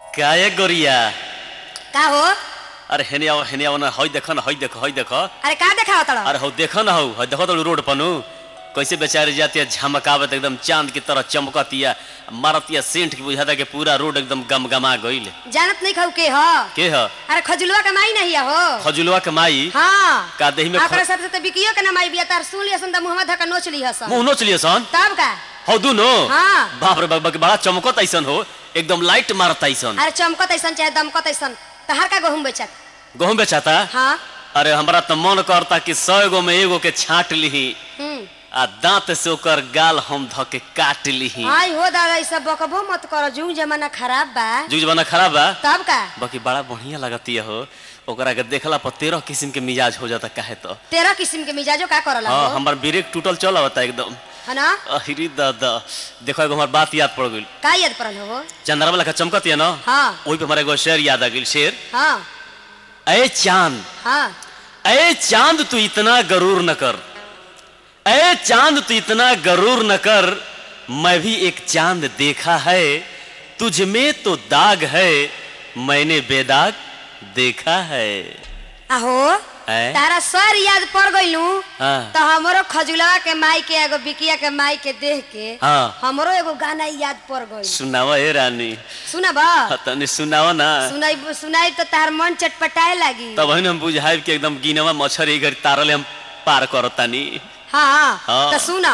काय गोरिया का हो अरे हेने आओ हेने आओ ना हई देखो ना हई देखो हई देखो अरे का देखाव तड़ अरे हौ देखो ना हौ हई देखो तो रोड पनु कैसे बेचारी जाती है झमकावत एकदम चांद की तरह चमकतिया मारतिया सेंट की बुझाता कि पूरा रोड एकदम गमगमा गईल जानत नहीं खाऊ के ह के ह अरे खजुलवा के माई नहीं हो खजुलवा के माई हाँ का देही में ओकरा ख- सबसे तो बिकियो के ना माई बिया तार सुन लिया सन त मुहम्मद धक्का नोच लिया सन मुंह नोच लिए सन तब का हौ दुनो हाँ। बाप रे बाप बाप, बड़ा चमकत ऐसन हो एकदम लाइट मारत ऐसन अरे चमकत ऐसन चाहे दमकत ऐसन तहार का गहुम बेचत गहूं बेचाता हाँ अरे हमरा तो मन करता कि सौ गो में एगो के छाट लीही हम्म आ दांत से ओकर गाल हम ध के काट लीही आई हो दादा ई सब बकबो मत कर जुग जमाना खराब बा जुग जमाना खराब बा तब का बाकी बड़ा बढ़िया लगती हो ओकरा के देखला पर तेरह किस्म के मिजाज हो जाता काहे तो तेरह किस्म के मिजाजो का करला हाँ हो हमार ब्रेक टूटल चल आवता एकदम है ना अहिरी दादा देखो एगो हमार बात याद पड़ गइल का याद पड़ल हो चंद्रमा वाला चमकत है ना हाँ वही पे हमारा एगो शेर याद आ गइल शेर हाँ ए चांद हाँ ए चांद तू इतना गरूर न कर ए चांद तू इतना गरूर न कर मैं भी एक चांद देखा है तुझ में तो दाग है मैंने बेदाग देखा है आहो ऐ? तारा सर याद पड़ गइलू हाँ। तो हमरो खजुलवा के माई के एगो बिकिया के माई के देख के हाँ। हमरो एगो गाना याद पड़ गइल सुनावा ए रानी सुना बा हाँ, तनी सुनावा ना सुनाई सुनाई तो तार मन चटपटाए लागी तब हम बुझाइब कि एकदम गिनवा मच्छर ई घड़ी तारले हम पार करतानी हाँ हाँ। तो सुना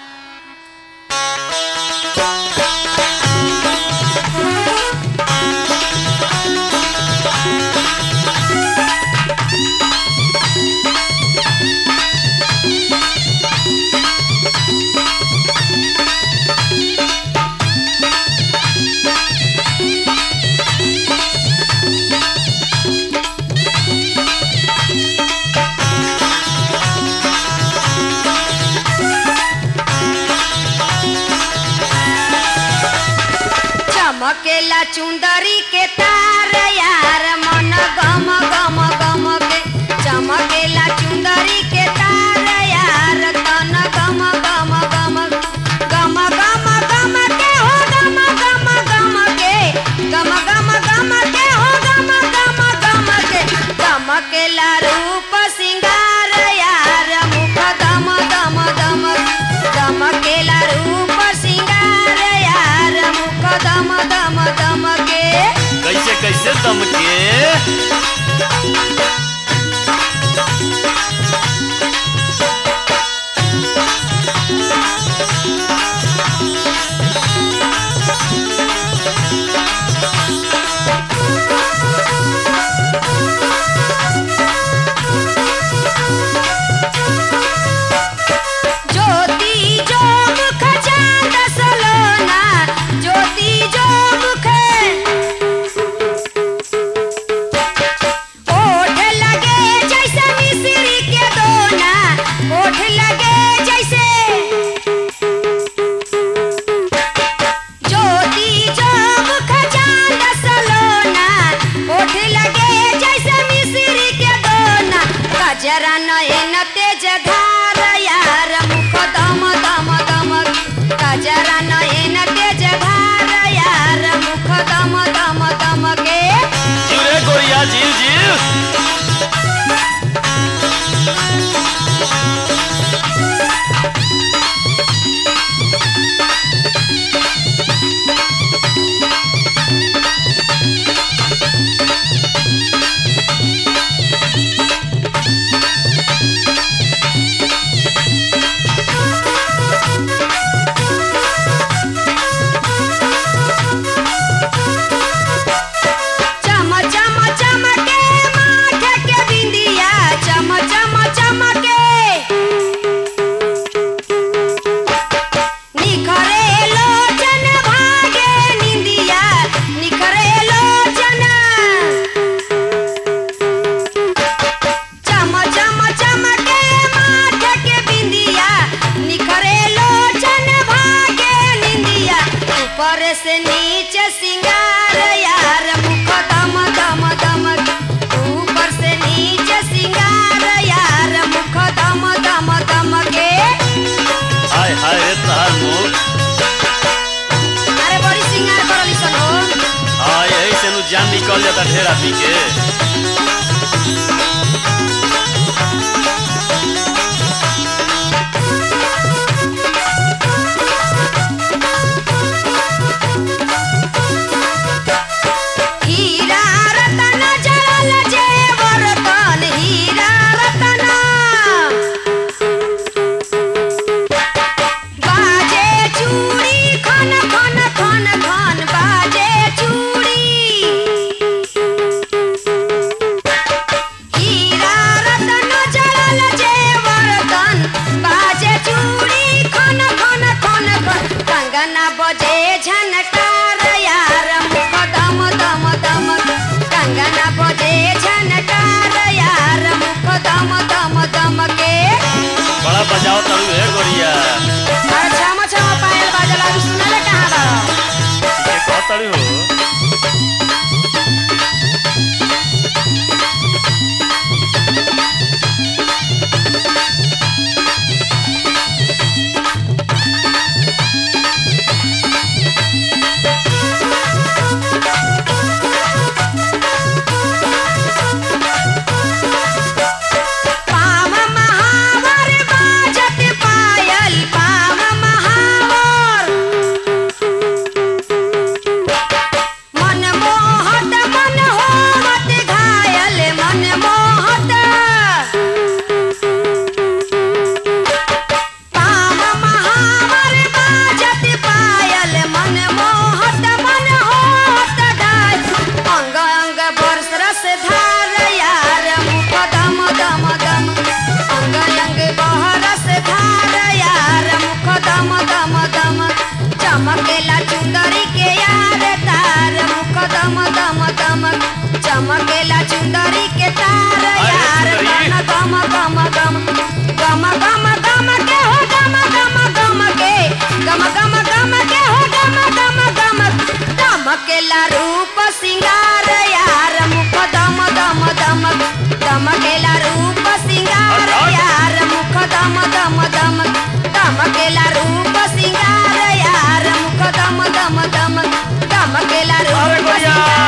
चमकेला चुंदरी के तार यार मन गम गम गम के चमकेला चुंदरी के तार यार तन गम गम गम गम गम गम के हो गम गम गम के गम गम गम के हो गम गम गम के चमकेला रूप सिंगार यार मुख दम दम दम चमकेला रूप सिंगार यार मुख दम दम दम के कैसे कैसे दम के ज्योति जो मुख चांद सलोना ज्योति जो मुख ओठ लगे जैसे मिश्री के दोना ओठ लगे जैसे ज्योति जो मुख चांद सलोना ओठ लगे जैसे मिश्री के दोना गजरा नयन तेज धार यार मुख दम दम दम गजरा नयन तेज धार यार मुख दम दम दम के जीव रे गोरिया जीव जीव चम चम चमके माथ के बिंदिया चम चम चमके निखरे लोचन भागे निंदिया निखरे लोचन चम चम चमके माथ के बिंदिया निखरे लोचन भागे निंदिया ऊपर से नीचे सिंगार यार मुख दम दम दम ऊपर से नीचे सिंगार यार मुख दम दम दम के हाय हाय रे तहार मुख अरे बड़ी सिंगार करली सन हो हाँ यही से जान निकल जाता ढेर आदमी के हीरा रतन जड़ल जेवर तन हीरा रतन बाजे चूड़ी खन खन खन खन बाजे चूड़ी हीरा रतन जड़ल जेवर तन बाजे चूड़ी खन खन खन खन कंगना बजे झनकार यार मुख दम दम दम कंगना बजे झनकार यार मुख दम दम दम के बड़ा बजाओ तड़ू है गोरिया अरे छम छम पायल बाजला अभी सुनले कहाँ बा ये कह तड़ू हो पाम महावर बाजत पायल पाम महावर मन मोहत मन होवत घायल मन मोहत पाम महावर बाजत पायल मन मोहत मन होवत घायल अंग अंग बरस रस धार यार मुख दम दम दम अंग अंग बहरस धार यार मुख दम दम दम चमकेला चुंदरी के यार तार मुख दम दम दम चमकेला चुंदरी के तार अरे यार सुंदरी। गम गम गम गम गम गम के हो गम गम गम के गम गम गम के हो गम गम गम दमकेला रूप सिंगार यार मुख दम दम दम दमकेला रूप सिंगार यार मुख दम दम दम दमकेला रूप सिंगार यार मुख दम दम दम दमकेला अरे रूप गोरिया। सिंगार